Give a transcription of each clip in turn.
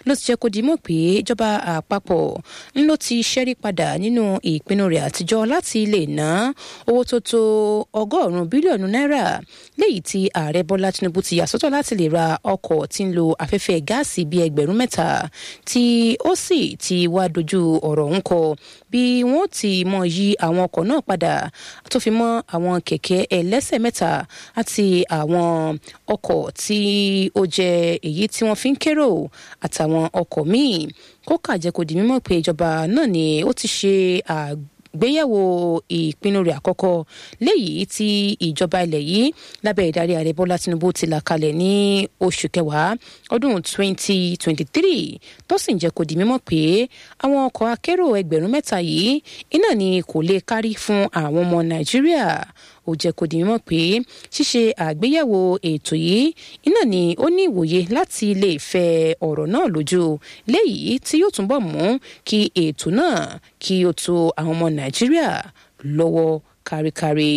ló ti jẹ́ kó di mọ̀ pé ìjọba àpapọ̀ ń ló ti ṣẹ́rí padà nínú ìpinnu rẹ̀ àtijọ́ láti lè ná owó tó tó ọgọ́rùn-ún bílíọ̀nù náírà léyìí tí ààrẹ bọ́lá tinubu ti yà sọ́tọ̀ láti lè ra ọkọ̀ tí ń lo afẹ́fẹ́ gáàsì bíi ẹgbẹ̀rún mẹ́ta tí ó sì ti wá dojú ọ̀rọ̀ ń kọ bí wọ́n ti mọ yí àwọn ọkọ̀ náà padà tó fi mọ́ àwọn kẹ̀kẹ́ ẹlẹ́sẹ̀ mẹ́ta àti àwọn ọkọ̀ tí ó jẹ́ èyí tí wọ́n fi ń kérò àtàwọn ọkọ̀ míì kó kàjẹ́ kó di mímọ̀ pé ìjọba náà ni ó ti ṣe àgbéyẹ̀wò ìpinnu rẹ̀ àkọ́kọ́ léyìí tí ìjọba ilẹ̀ yìí lábẹ́ ìdarí ààrẹ bọ́lá tinubu ti là kalẹ̀ ní oṣù kẹwàá ọdún 2023 tó sì ń jẹ́ kó di mímọ̀ pé àwọn ọkọ̀ akérò ẹgbẹ̀rún mẹ́ta yìí iná ni kò lè kárí fún àwọn ọmọ nàìjíríà ó jẹ́ kó di mímọ̀ pé ṣíṣe àgbéyẹ̀wò ètò yìí iná ni ó ní ìwòye láti lè fẹ ọ̀rọ̀ náà lójú léyìí tí yóò túnbọ̀ mú kí ètò náà kí ó tó àwọn ọmọ nàìjíríà lọ́wọ́ káríkárí.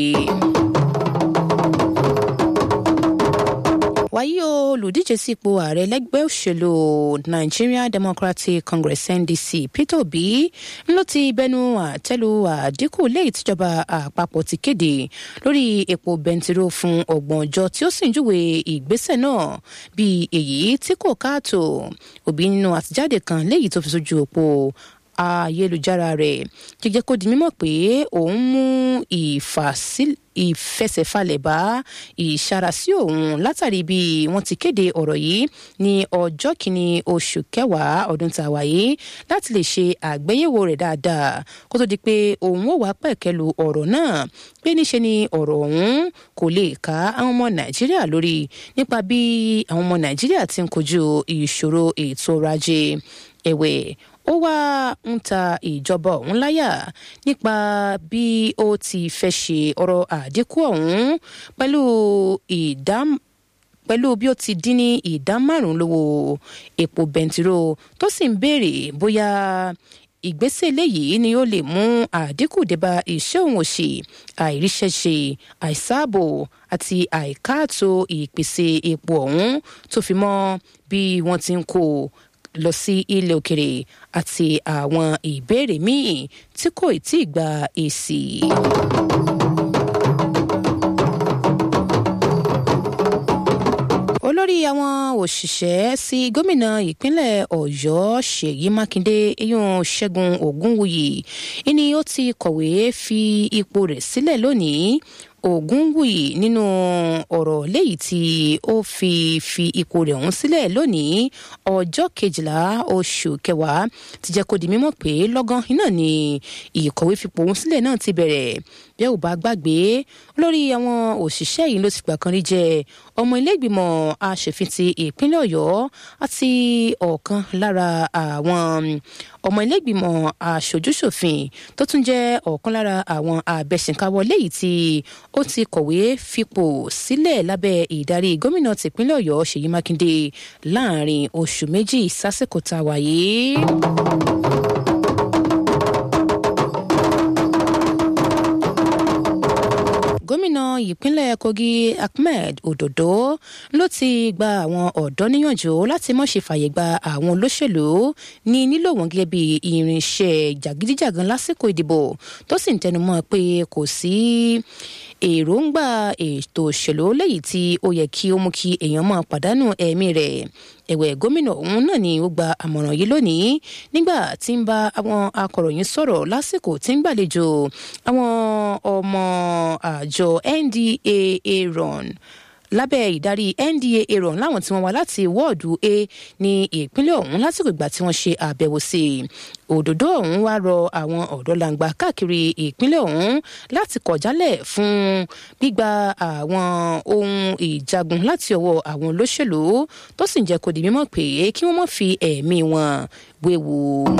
wáyé o olùdíje sípò ààrẹ lẹ́gbẹ́ òṣèlú Nigeria Democratic Congress NDC Peter Obi ló ti bẹnu àtẹ́lu àdínkù léyìí tíjọba àpapọ̀ ti kéde lórí epo bẹntiró fún ọgbọ̀n ọjọ́ tí ó sì ń júwe ìgbésẹ̀ náà bíi èyí tí kò káàtó Obi nínú àtijáde kan léyìí tó fi sójú òpó ayélujára rẹ̀ jíjẹ́ kó di mímọ̀ pé òun mú ìfàsílẹ̀ ìfẹsẹ̀falẹ̀ bá ìṣarasí òun látàrí bí wọ́n ti kéde ọ̀rọ̀ yìí ní ọjọ́ kìíní oṣù kẹwàá ọdún tá a wà yìí láti lè ṣe àgbéyẹ̀wò rẹ̀ dáadáa kó tó di pé òun ò wá pẹ̀kẹ́lu ọ̀rọ̀ náà pé níṣe ni ọ̀rọ̀ ọ̀hún kò lè ká àwọn ọmọ nàìjíríà lórí nípa bí àwọn ọmọ nàìjíríà ti ń kojú ìṣòro ètò ọrọ̀ ajé ẹ̀wẹ̀ ó wá ń ta ìjọba ọ̀hún láyà nípa bí ó ti fẹ́ ṣe ọ̀rọ̀ àdínkù ọ̀hún pẹ̀lú ìdá pẹ̀lú bí ó ti dín ní ìdá márùn-ún lówó epo bẹntiró tó sì ń béèrè bóyá ìgbésẹ̀ eléyìí ni ó lè mú àdínkù débá iṣẹ́ òun òṣì àìríṣẹ́ṣe àìsáàbò àti àìkáàtó ìpèsè epo ọ̀hún tó fi mọ́ bí wọ́n ti ń kó lọ sí ilẹ̀ òkèrè àti àwọn ìbéèrè míì tí kò tí ì gba èsì. olórí àwọn òṣìṣẹ́ sí gómìnà ìpínlẹ̀ ọ̀yọ́ ṣèyí mákindé eyín ṣẹ́gun ògúnwùyí ìní ó ti kọ̀wé fi ipò rẹ̀ sílẹ̀ lónìí ògúnwùyí nínú ọ̀rọ̀ léyìí tí ó fi fi ipò rẹ̀ ọ̀hún sílẹ̀ lónìí ọjọ́ kejìlá oṣù kẹwàá ti jẹ́ kó di mímọ̀ pé lọ́gán iná ni ìkọ̀wé fipò ọ̀hún sílẹ̀ náà ti bẹ̀rẹ̀ bí ẹ ò bá gbàgbé olórí àwọn òṣìṣẹ́ yìí ló ti gbà kan rí jẹ ọmọ ilégbìmọ̀ aṣòfin ti ìpínlẹ̀ ọ̀yọ́ àti ọ̀kan lára àwọn ọmọ ilégbìmọ̀ aṣojúṣòfin tó tún jẹ́ ọ̀kan lára àwọn abẹ́sìnkáwọ́ léyìí tí ó ti kọ̀wé fipò sílẹ̀ lábẹ́ ìdarí gómìnà tìpínlẹ̀ ọ̀yọ́ ṣèyí mákindé láàrin oṣù méjì sásìkò tá a wà yìí. gómìnà ìpínlẹ̀ kogi ahmed ododo ló ti gba àwọn ọ̀dọ́ níyànjú láti má ṣe fàyè gba àwọn olóṣèlú ní nílò wọn gẹ́gẹ́ bí irinṣẹ́ jàgídíjàgan lásìkò ìdìbò tó sì ń tẹnumọ́ pé kò sí èròǹgbà ètò òṣèlú lẹ́yìn tí ó yẹ kí ó mú kí èèyàn máa pàdánù ẹ̀mí rẹ̀ ẹ̀wẹ̀ gómìnà ọ̀hún náà ni ó gba àmọ̀ràn yìí lónìí nígbà tí ń bá àwọn akọ̀ròyìn sọ̀rọ̀ lásìkò tí ń gbàlejò àwọn ọmọ àjọ NDAA run lábẹ́ ìdarí NDAA run láwọn tí wọ́n wá láti wọ́ọ̀dù A ní ìpínlẹ̀ ọ̀hún lásìkò ìgbà tí wọ́n ṣe àbẹ̀wò sí i òdòdó ọ̀hún wá rọ àwọn ọ̀dọ́ làǹgbà káàkiri ìpínlẹ̀ ọ̀hún láti kọ̀ jálẹ̀ fún gbígba àwọn ohun ìjagun láti ọwọ́ àwọn olóṣèlú tó sì ń jẹ́ kó di mímọ̀ pé kí wọ́n má fi ẹ̀mí wọn wéwu.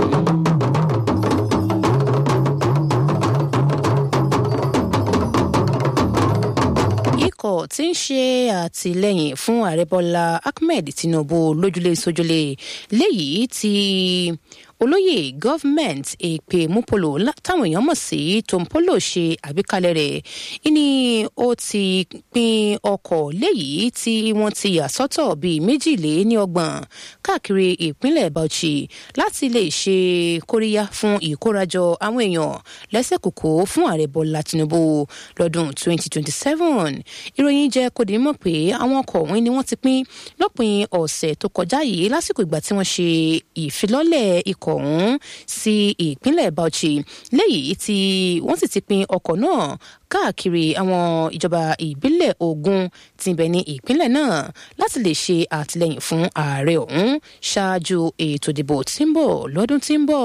ikọ̀ tí ń ṣe àtìlẹ́yìn fún ààrẹ bọ́lá ahmed tinubu lójúlé sójúlé léyìí tí olóyè government èpè múpolo táwọn èèyàn mọ̀ sí tompolo ṣe àgbékalẹ̀ rẹ̀ ìní ó ti pín ọkọ̀ léyìí tí wọ́n ti yà sọ́tọ̀ bíi méjìlé ní ọgbọ̀n káàkiri ìpínlẹ̀ bauchi láti lè ṣe kóríyá fún ìkórajọ àwọn èèyàn lẹ́sẹ̀kòkò fún ààrẹ bọ́lá tinubu lọ́dún 2027 ìròyìn jẹ́ kó di mọ̀ pé àwọn ọkọ̀ ọ̀hún ni wọ́n ti pín lópin ọ̀sẹ̀ tó kọjá yìí lásìkò ìgbà tí wọ́n ṣe ìfilọ́lẹ̀ ikọ̀ ọ̀hún sí ìpínlẹ̀ bauchi léyìí tí wọ́n sì ti pín ọkọ̀ náà káàkiri àwọn ìjọba ìbílẹ̀ ogun tí ń bẹ ní ìpínlẹ̀ náà láti lè ṣe àtìlẹyìn fún ààrẹ ọ̀hún ṣáájú ètò ìdìbò tí ń bọ̀ lọ́dún tí ń bọ̀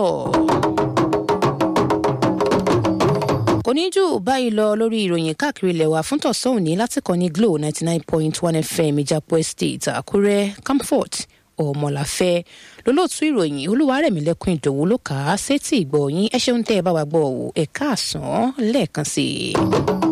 kò ní jù báyìí lọ lórí ìròyìn káàkiri ilẹ̀ wa fún tọ̀sán òní láti kàn ní glo ninety nine point one fm ìjàpọ̀ estate àkúrẹ́ comfort ọmọláfẹ́ lólóòtú ìròyìn olúwarẹ̀mílẹ́kùn ìdòwú ló kà á sétí ìgbọ̀nyín ẹ ṣeun tẹ́ ẹ bá wa gbọ́ ẹ̀ káàsán lẹ́ẹ̀kan sí i.